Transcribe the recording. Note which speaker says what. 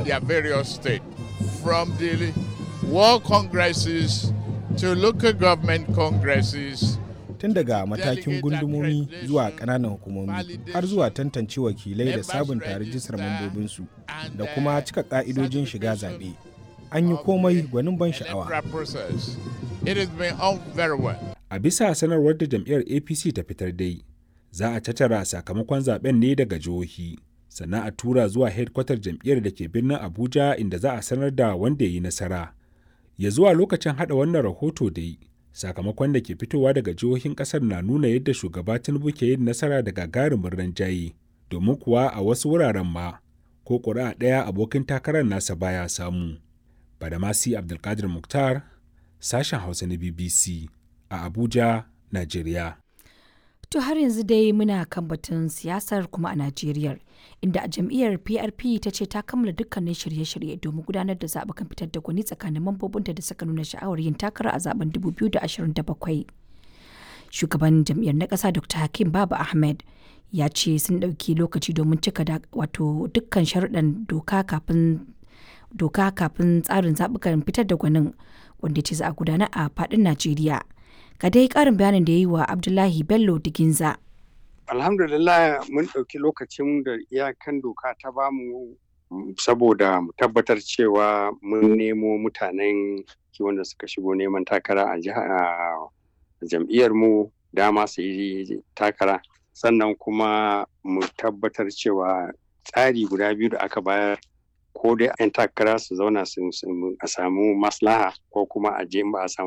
Speaker 1: in their various states, from the world congresses to local government congresses.
Speaker 2: Tun daga matakin gundumomi zuwa ƙananan hukumomi har zuwa tantance wakilai da sabunta rajistar mambobinsu da kuma cika ƙa'idojin shiga zaɓe. An yi komai gwanin ban sha'awa.
Speaker 1: It has been on very well.
Speaker 3: A bisa sanarwar da jam'iyyar APC ta fitar dai, za a tattara sakamakon zaben ne daga jihohi, sannan a tura zuwa hedkwatar jam'iyyar da ke birnin Abuja inda za a sanar da wanda ya yi nasara. Ya zuwa lokacin hada wannan rahoto dai, sakamakon da ke fitowa daga jihohin kasar na nuna yadda shugaba Tinubu ke yin nasara da gagarumin ranjaye, domin kuwa a wasu wuraren ma, ko ƙuri'a ɗaya abokin takarar nasa baya samu. Badamasi Abdulkadir Mukhtar, sashen Hausa na BBC a Abuja, Najeriya.
Speaker 4: To har yanzu dai muna kan batun siyasar kuma a Najeriya, inda a jam'iyyar PRP ta ce ta kammala dukkanin shirye-shirye domin gudanar da zaɓukan fitar da gwani tsakanin mambobinta da suka nuna sha'awar yin takara a zaben 2027. Shugaban jam'iyyar na ƙasa Dr. Hakim Baba Ahmed ya ce sun ɗauki lokaci domin cika wato dukkan sharuɗan doka kafin doka kafin tsarin zaɓukan fitar da gwanin wanda ce za a gudana a faɗin Najeriya. Ga dai ƙarin bayanin da ya yi wa Abdullahi Bello Diginza.
Speaker 5: Alhamdulillah mun ɗauki lokacin da iyakan doka ta bamu saboda mu tabbatar cewa mun nemo mutanen wanda suka shigo neman takara a jam'iyyar mu dama su yi takara sannan kuma mu tabbatar cewa tsari guda biyu da aka bayar ko dai 'yan takara su zauna a samu maslaha ko kuma a je ba a samu